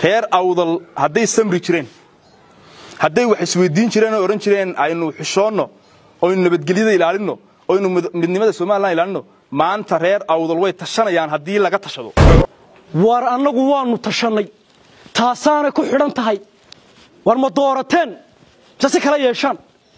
reer awdal hadday samri jireen hadday wax isweydiin jireen oo odhan jireen aynu xishoonno oynu nabadgelyada ilaalinno oynu midnimada somalilan ilaalinno maanta reer awdal way tashanayaan haddii laga tashado war annagu waannu tashannay taasaanay ku xidhan tahay war ma doorateen mise si kala yeeshaan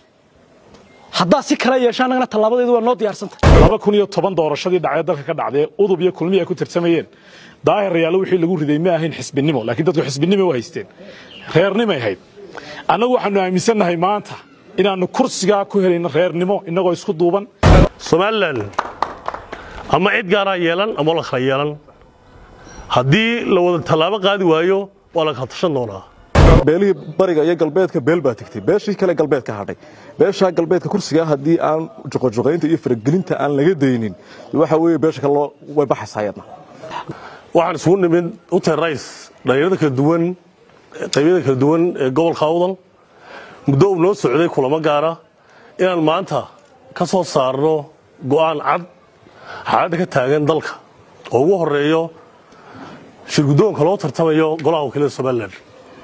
haddaad si kala yeeshaan annagana tallaabadeedu waa noo diyaarsantahay laba kun iyo toban doorashadii dhacee dalka ka dhacdee udub iyo kulmi ay ku tirsamayeen daahir rayaalo wixii lagu riday ma ahayn xisbinimo laakiin dadku xisbinimo u haysteen reernimay ahayd annagu waxaanu aaminsannahay maanta inaannu kursigaa ku helayno reernimo innagoo isku duuban somalilan ama cid gaaraa yeelan ama la kala yeelan haddii la wada tallaabo qaadi waayo waa la kala tashan doonaa beelihii bariga iyo galbeedka beel baa tegtay beeshii kale galbeed ka hadhay beeshaa galbeedka kursigaa haddii aan joqojoqaynta iyo faragelinta aan laga daynin waxa weeye beesha kale way baxaysayadna waxaan isugu nimid uten rais dhalinyarada kala duwan qaybiyada kala duwan ee gobolka awdal muddo uu noo socday kulamo gaara inaan maanta ka soo saarno go'aan cad xaaladda ka taagan dalka oo ugu horeeyo shirguddoonka loo tartamayo golaha wakiilada somalilan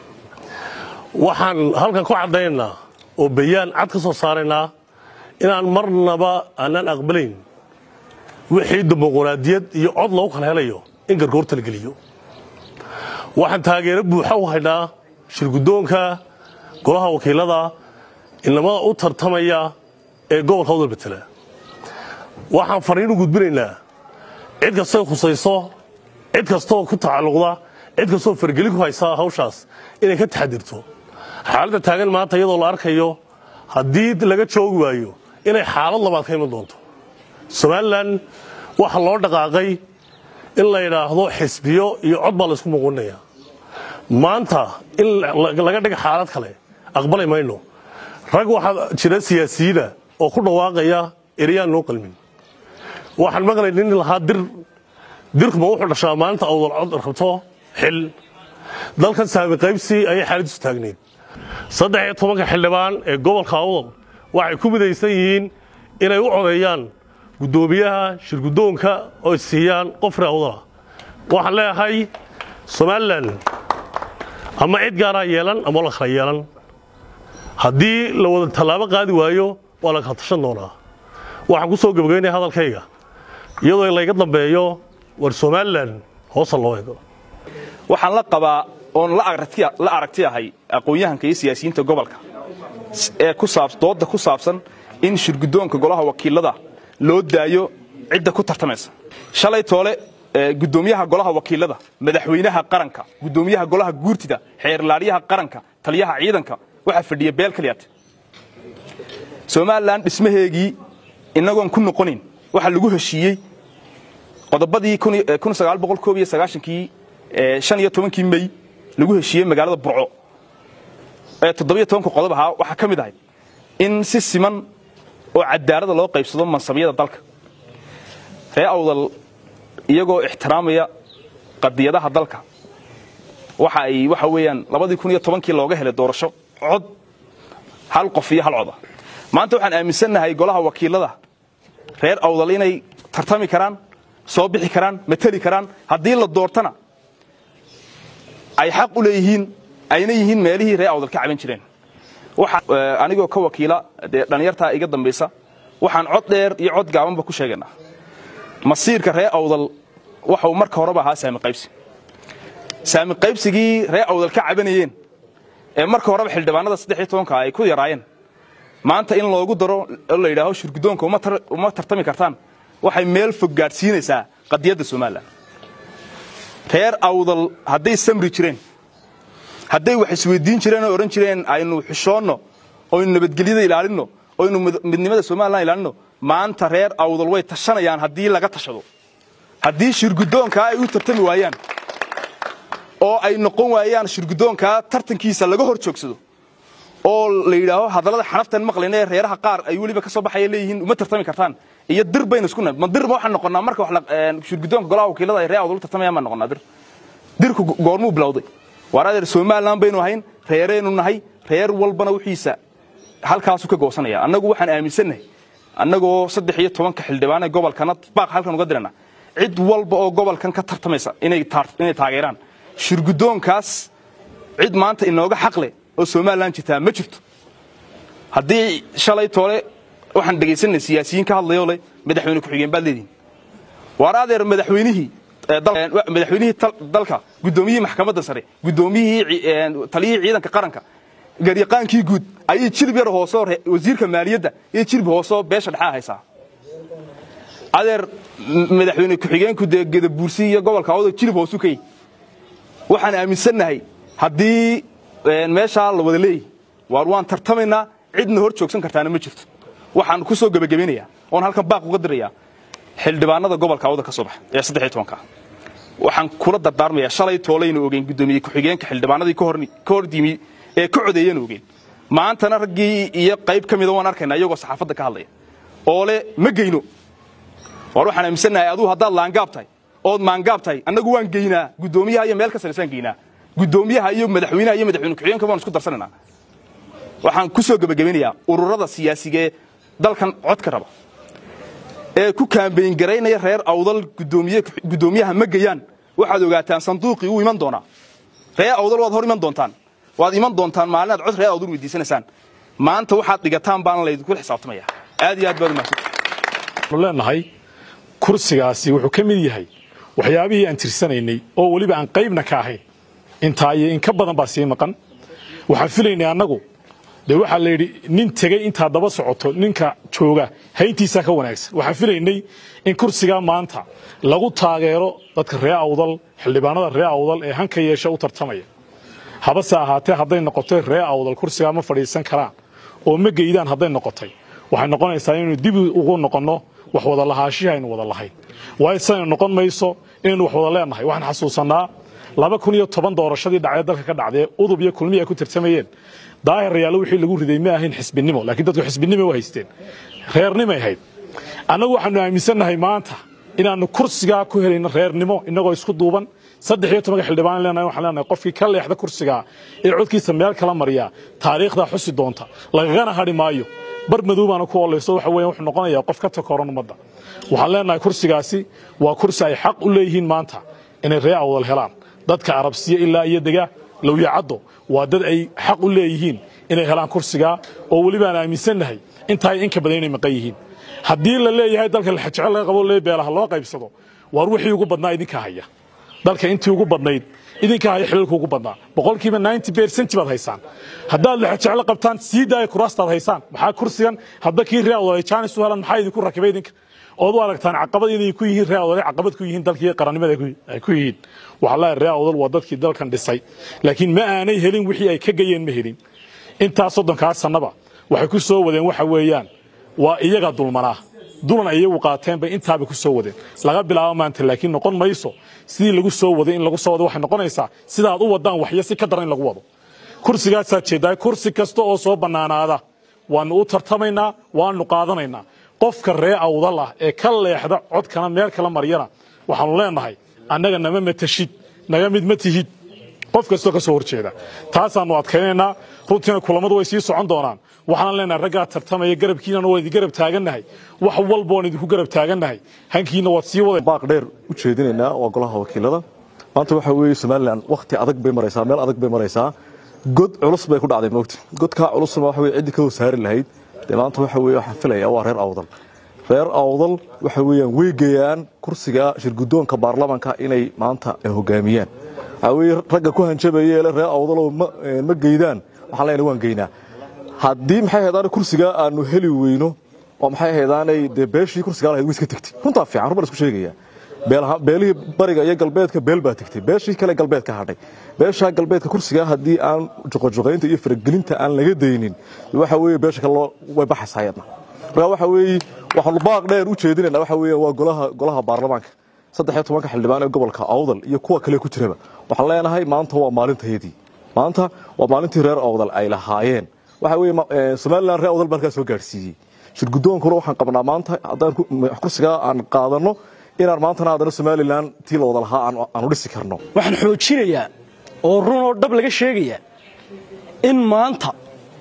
waxaan halkan ku caddaynaynaa oo bayaan cad ka soo saaraynaa inaan marnaba aanaan aqbalayn wixii dimuquraadiyad iyo cod lagu kala helayo in gargoorta la geliyo waxaan taageero buuxa u haynaa shirguddoonka golaha wakiilada inamada u tartamaya ee gobolka wadal betela waxaan fariin u gudbinaynaa cid kastay khusayso cid kastoo ku tacalluqda cid kastoo fargelin ku haysa hawshaas inay ka taxadirto xaaladda taagan maanta iyadoo la arkayo haddii laga joogi waayo inay xaalad labaad ka iman doonto somalilan waxaa loo dhaqaaqay in la yidhaahdo xisbiyo iyo cod baa laysku muquuninaya maanta in laga dhiga xaalad kale aqbalay mayno rag waxaa jira siyaasiyiina oo ku dhawaaqaya ereyaan noo qalmin waxaan maqlay nin lahaa dir dirkuma wuxuu dhashaa maalinta awdal cod rabto xil dalkan saami qaybsi ayay xaaladiisu taagnayd saddex iyo tobanka xildhibaan ee gobolka awdal waxay ku midaysan yihiin inay u codeeyaan guddoomiyaha shirguddoonka oo siiyaan qof reer awdala waxaan leeyahay somalilan ama cid gaaraa yeelan ama la kala yeelan haddii la wada tallaabo qaadi waayo waa la kala tashan doonaa waxaan ku soo gebagaynaya hadalkayga iyadoo layga dambeeyo war somalilan hoosa loo eego waxaan la qabaa oon la aragti ahay aqoon-yahanka iyo siyaasiyiinta gobolka ee dooda ku saabsan in shirguddoonka golaha wakiilada loo daayo cidda ku tartamaysa shalay toole guddoomiyaha golaha wakiilada madaxweynaha qaranka guddoomiyaha golaha guurtida xeerlaadyaha qaranka taliyaha ciidanka waxaa fadhiya beel kaliyaate somalilan dhismaheegii inagoon ku noqonin waxaa lagu heshiiyey qodobadii kii shan iyo tobankii mey lagu heshiiyey magaalada burco ee toddobiyo tobanka qodob ahaa waxaa ka mid ahayd in si siman oo cadaalada loo qaybsado mansabyada dalka ree awdal iyagoo ixtiraamaya qadiyadaha dalka waxa ay waxa weeyaan labadii kun iyo tobankii looga helay doorasho cod hal qof iyo hal coda maanta waxaan aaminsannahay golaha wakiilada reer awdal inay tartami karaan soo bixi karaan mateli karaan haddii la doortana ay xaq u leeyihiin ayna yihiin meelihii reer awdal ka caban jireen anigoo ka wakiila dee dhallinyartaa iga dambaysa waxaan cod dheer iyo cod gaabanba ku sheegaynaa masiirka reer awdal waxau marka horeba ahaa saami qaybsi saami qaybsigii reer awdal ka cabanayeen ee marka horeba xildhibaanada saddex iyo tobanka ay ku yaraayeen maanta in loogu daro oo la yidhaaho shirguddoonka uma tartami kartaan waxay meel fog gaadhsiinaysaa qadiyadda somalilan reer awdal hadday samri jireen hadday wax isweydiin jireen oo odhan jireen aynu xishoonno oynu nabadgelyada ilaalinno oynu midnimada somalilan ilaalinno maanta reer awdal way tashanayaan haddii laga tashado haddii shirguddoonkaa ay u tartami waayaan oo ay noqon waayaan shirguddoonkaa tartankiisa laga hor joogsado oo la yidhaaho hadallada xanaftan maqlayna ee reeraha qaar ay weliba ka soo baxaya leeyihiin uma tartami kartaan iyo dir baynu isku nahay ma dir ma waxaan noqonnaa marka shirguddoonka golaha wakiilada ay reer awdal u tartamayaan baan noqonnaa dir dirku goormuu bilowday waar adeer somalilan baynu ahayn reeraynu nahay reer walbana wixiisa halkaasu ka goosanaya annagu waxaan aaminsannahay annagoo saddex iyo tobanka xildhibaane gobolkana baaq halkan uga dirana cid walba oo gobolkan ka tartamaysa inay taageeraan shirguddoonkaas cid maanta inooga xaqleh oo somalilan jirtaa ma jirto haddii shalay toole waxaan dhegaysanay siyaasiyiin ka hadlayoo leh madaxweyne ku-xigeen baad leedihin waar adeer madaxweynihii madaxweynihii dalka guddoomiyihii maxkamadda sare guddoomiyihii taliyihii ciidanka qaranka garyaqaankii guud ayay jilib yar hoosoo wasiirka maaliyadda iyo jilib hoosoo beesha dhexaa haysaa adeer madaxweyne ku-xigeenku dee gedabuursi iyo gobolka awdo jilib hoosu ka yihi waxaan aaminsannahay haddii meeshaa la wada leeyahy waar waan tartamaynaa cidna hor joogsan kartaana ma jirto waxaan ku soo gebagabaynayaa oon halkan baaq uga dirayaa xildhibaanada gobolka awda ka soo baxa ee saddex tobanka waxaan kula dardaarmayaa shalay toolayna ogeyn guddoomiye ku-xigeenka xildhibaanadii ka hor yimi ee ka codeeyana ogeyn maantana raggii iyo qayb ka mida waan arkaynaa iyagoo saxaafadda ka hadlaya oo le ma geyno waar waxaan aaminsannahay aduu haddaad laangaab tahay ood maangaab tahay annagu waan geynaa guddoomiyaha iyo meel ka saraysaan geynaa guddoomiyaha iyo madaxweynaha iyo madaxweyne ku-xigeenka waan isku darsanaynaa waxaan ku soo gebagabeynayaa ururada siyaasiga ee dalkan codka raba ee ku kaambeyn garaynaya reer awdal guddoomiyaha ma geyaan waxaad ogaataan sanduuqii uu iman doonaa reer awdal waad hor iman doontaan waad iman doontaan maalinaad cod reer awdal weydiisanaysaan maanta waxaad dhigataan baan laydinku xisaabtamaya aad iyo aad baad umahadsan waxaanu leenahay kursigaasi wuxuu ka mid yahay waxyaabihii aan tirsanaynay oo weliba aan qaybna ka ahayn intaa iyo in ka badan baa sii maqan waxaan filaynay annagu dee waxaa la yidhi nin tegey intaad daba socoto ninka jooga hayntiisaa ka wanaagsan waxaan filaynay in kursigaa maanta lagu taageero dadka ree awdal xildhibaanada ree awdal ee hanka yeesha u tartamaya habase ahaatee hadday noqotay ree awdal kursigaa ma fadhiisan karaan oo ma geydaan hadday noqotay waxay noqonaysaa inaynu dib ugu noqonno wax wada lahaashihi aynu wada lahayn waayo sidaynu noqon mayso inaynu wax wada leenahay waxaan xasuusannaa laba kun iyo toban doorashadii dhacdee dalka ka dhacdee udub iyo kulmihi ay ku tartamayeen daahir rayaalo wixii lagu riday ma ahayn xisbinimo laakiin dadku xisbinimo u haysteen reernimay ahayd annagu waxaanu aaminsannahay maanta inaannu kursigaa ku helayno reernimo innagoo isku duuban saddex iyo tobanka xildhibaan leenahay waxaan leenahay qofkii ka leexda kursigaa ee codkiisa meel kala mariya taariikhdaa xusi doonta lagagana hadhi maayo bar madow baana ku olayso waxa weeyaan wuxuu noqonayaa qof ka takoran ummadda waxaan leenahay kursigaasi waa kursi ay xaq u leeyihiin maanta inay ree awdal helaan dadka arabsiya ilaa iyo dega lowyacaddo waa dad ay xaq u leeyihiin inay helaan kursigaa oo weliba aan aaminsannahay intaay inka badan inay maqan yihiin haddii la leeyahay dalka laxajecel laga qabo lee beelaha loo qaybsado waar wixii ugu badnaa idinka haya dalka intii ugu badnayd idinka haya xilalka ugu badnaa boqolkiiba ninety percent baad haysaan haddaad laxajeclo qabtaan sii daaya kuraastaad haysaan maxaa kursigan hadba kii ree awdalay jaanis u helan maxaa idinku rakibay idinka ood u aragtaan caqabad inay ku yihiin ree awdalay caqabad ku yihiin dalkii qarannimada ay ku yihiin waxaa leeyahay ree awdal waa dadkii dalkan dhisay laakiin ma aanay helin wixii ay ka gayeen ma helin intaas soddonkaa sannaba waxay ku soo wadeen waxa weeyaan waa iyaga dulmanaa dulan ay iyagu qaateen bay intaaba ku soo wadeen laga bilaabo maanta laakiin noqon mayso sidii lagu soo waday in lagu soo wado waxay noqonaysaa sidaad u wadaan waxyo si ka daran in lagu wado kursigaasaad jeedaa kursi kasta oo soo bannaanaada waannu u tartamaynaa waannu qaadanaynaa qofka ree awdal ah ee ka leexda codkana meel kala maryana waxaannu leenahay annaga nama matashid naga mid ma tihid qof kastoo ka soo horjeeda taasaannu adkaynaynaa runtiina kulammadu way sii socon doonaan waxaan leenahay raggaa tartamaya garabkiinana waan idin garab taagannahay wax walba waan idinku garab taagannahay hankiina waad sii wada baaq dheer u jeedinaynaa waa golaha wakiilada maanta waxa weeye somalilan wakhti adag bay maraysaa meel adag bay maraysaa god culus bay ku dhacday moogta godkaa culusna waxa weye ciddii ka hosaari lahayd dee maanta waxa weye waxaan filayaa waa reer awdal reer awdal waxa weeyaan way geeyaan kursiga shirguddoonka baarlamanka inay maanta hogaamiyaan waxaa weye ragga ku hanjabaya ele reer awdaloo ma geydaan waxaan leenahay waan geynaa haddii maxay haydaane kursigaa aanu heli weyno oo maxay haydaanay dee beeshii kursigaa lahayd way iska tegtay runtaa fiican run baan isku sheegaya beelihii bariga iyo galbeedka beel baa tegtay beeshii kale galbeed ka hadhay beeshaa galbeedka kursigaa haddii aan juqojuqaynta iyo faragelinta aan laga daynin waxa weeye beesha kale way baxaysaa yadna marka waxa weeye waxaanu baaq dheer u jeedinayna waxa weeye waa golaha golaha baarlamaanka saddex iyo tobanka xildhibaan ee gobolka awdal iyo kuwa kale ku jiraba waxaan leenahay maanta waa maalintayadii maanta waa maalintii reer awdal ay lahaayeen waxa weeye somaliland reer awdal baa halkaa soo gaadhsiiyey shirguddoonkuna waxaan qabnaa maanta haddaan kursigaa aan qaadanno inaan maantana haddana somalilan tii la wada lahaa aanu dhisi karno waxaan xoojinayaa oo run oo dhab laga sheegayaa in maanta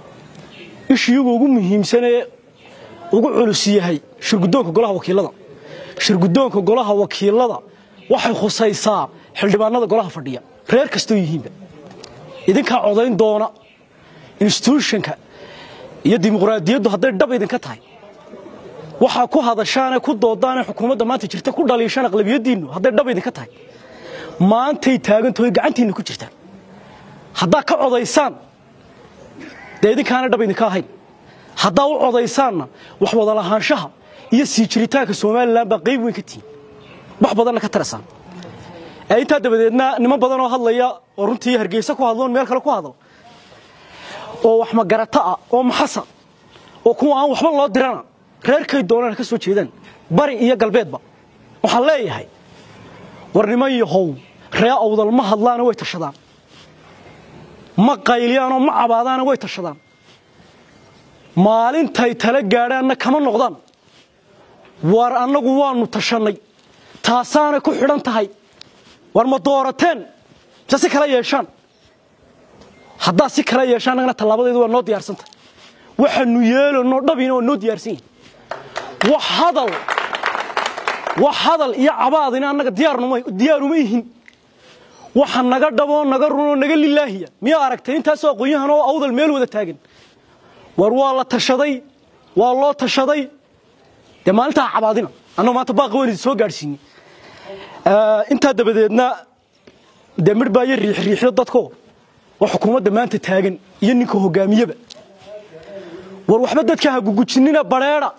ishiyagu ugu muhiimsanee ugu culus yahay shirguddoonka golaha wakiilada shirguddoonka golaha wakiilada waxay khusaysaa xildhibaanada golaha fadhiya reer kastoo yihiinba idinkaa codayn doona instituushonka iyo dimuqraadiyaddu hadday dhab idinka tahay waxaa ku hadashaane ku doodaane xukuumadda maanta jirta ku dhaliishaan aqlabiyaddiinnu hadday dhab idinka tahay maantay taagantahoy gacantiinna ku jirtaan haddaa ka codaysaan dee idinkaana dhab idinka ahayn haddaa u codaysaanna wax wada lahaanshaha iyo sii jiritaanka somalilan baa qayb weyn ka tihin wax badanna ka taraysaan ee intaa dabadeedna niman badan oo hadlaya oo runtii hargeysa ku hadloon meel kale ku hadlo oo wax magarata ah oo maxasa oo kuwa aan waxba loo dirana reerkay doonaan ka soo jeedaan bari iyo galbeedba waxaan leeyahay war niman yahow ree awdal ma hadlaana way tashadaan ma qayliyaanoo ma cabaadaana way tashadaan maalintay tala gaadhaanna kama noqdaan war annagu waannu tashannay taasaanay ku xidhan tahay war ma doorateen mise si kala yeeshaan haddaad si kala yeeshaan annagana tallaabadeedu waa noo diyaarsanta waxaanu yeelanoo dhabina waa noo diyaarsan yihin wax hadal wax hadal iyo cabaadina annaga diyaaruma ihin waxa naga dhaboo naga runoo naga lilaahiya miyaa aragtay intaasoo aqoonyahan oo awdal meel wada taagan war waa la tashaday waa loo tashaday dee maalintaa cabaadina annagu maanta baaqa weyn idin soo gaadhsiinay intaa dabadeedna dee midh baa iyo riixriixyo dadko waa xukuumadda maanta taagan iyo ninka hogaamiyeba war waxba dadka ha gugujinina badheedha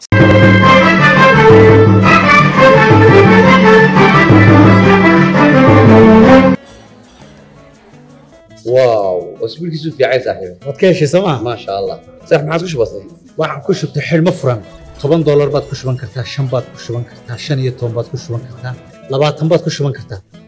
واو اسبوع كيسو في عايز صاحبي waad ka heshay sooma ما شاء الله صح ما عاد كش بسيط waxaan ku shubtay xidhmo furan toban doolar baad ku shuban kartaa shan baad ku shuban kartaa shan iyo toban baad ku shuban kartaa labaatan baad ku shuban kartaa